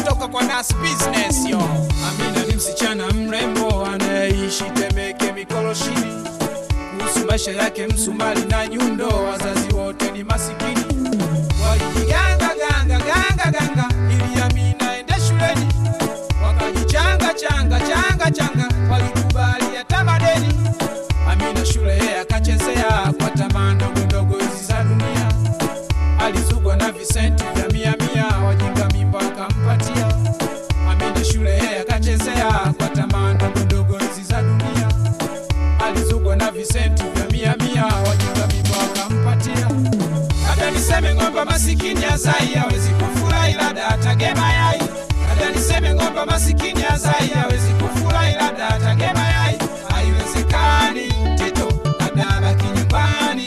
kutoka kwa Nas Business yo. Amina ni msichana mrembo anayeishi Temeke Mikoloshini. Kuhusu maisha yake Msumali na Nyundo, wazazi wote ni masikini. Walijiganga ganga ganga ganga ili Amina ende shuleni, wakajichanga changa changa changa, walikubali hata madeni. Amina shule yeye akachezea kwa tamaa ndogo ndogo hizi za dunia alizugwa na visenti vya mia mia, wajinga mimba akampatia. Amina shule yeye akachezea kwa tamaa ndogo ndogo hizi za dunia, alizugwa na visenti vya mia mia, wajinga mimba akampatia. Labda niseme ng'ombe masikini azai hawezi kufurahi, labda atagema yai. Labda niseme ng'ombe masikini azai hawezi kufurahi, labda atagema yai. Haiwezekani Tito, labda abaki nyumbani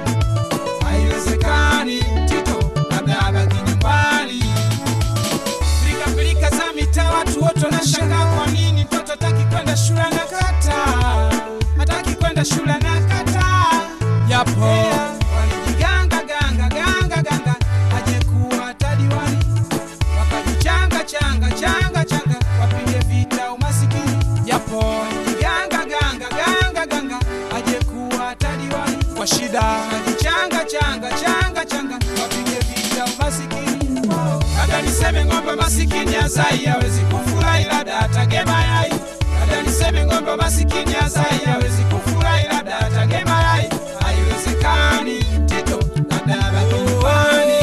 haiwezekani Tito, labda abaki nyumbani. Pilika pilika za mitaa, watu wote wanashangaa kwa nini mtoto hataki kwenda shule na kata, hataki kwenda shule na kata. Yapo walijiganga ganga ganga ganga, aje kuwa hata diwani, wakajichanga changa changa changa, wapige vita umasikini. Yapo walijiganga ganga ganga ganga, aje kuwa hata diwani kwa shida, wakajichanga changa changa changa, wapige vita umasikini. Labda niseme ng'ombe masikini azai hawezi kufurahi, labda atagema yai. Labda niseme ng'ombe masikini azai hawezi kufurahi, labda atagema yai. Haiwezekani Tito, labda abaki nyumbani.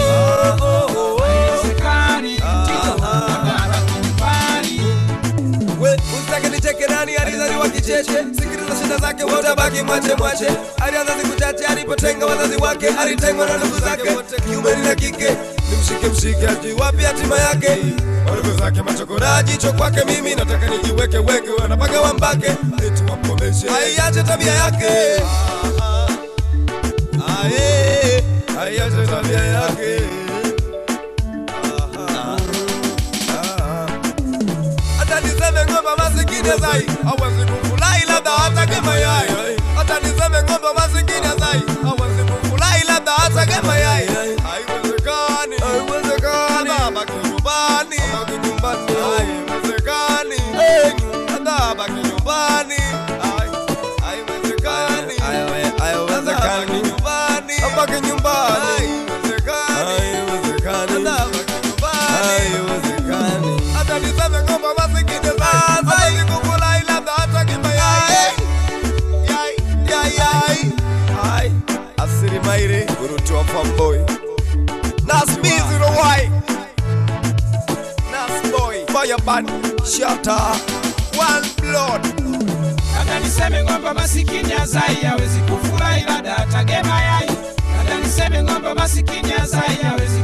Haiwezekani Tito, labda abaki nyumbani. We, usitake nicheke nani alizaliwa kicheche sikiliza shida zake wote baki mwache mwache alianza siku chache alipotenga wazazi wake alitengwa na ndugu zake wote kiume na kike nimshike mshike ajui wapi hatima yake wadogo zake machokora jicho kwake mimi nataka nijiweke weke wanapaka wambake eti wamkomeshe aiache tabia yake Aye, aiache tabia yake hata niseme ng'ombe masikini zai hawezi kufurahi labda atage mayai hata niseme ng'ombe masikini zai hawezi kufurahi labda atage mayai haiwezekani haiwezekani abaki nyumbani abaki nyumbani haiwezekani hata abaki nyumbani Hai- haiwezekani haiwezekani nyumbani abaki nyumbani haiwezekani haiwezekani hata abaki nyumbani haiwezekani hata niseme ng'ombe masikini sasa hawezi kufurahi labda atage mayai yai yai yai hai asiri maire uruti wa fanboy nas biziro wai nas boy fire band shatter one blood Labda niseme ng'ombe masikini azai hawezi kufurahi, labda atagema yai. Labda niseme ng'ombe masikini azai hawezi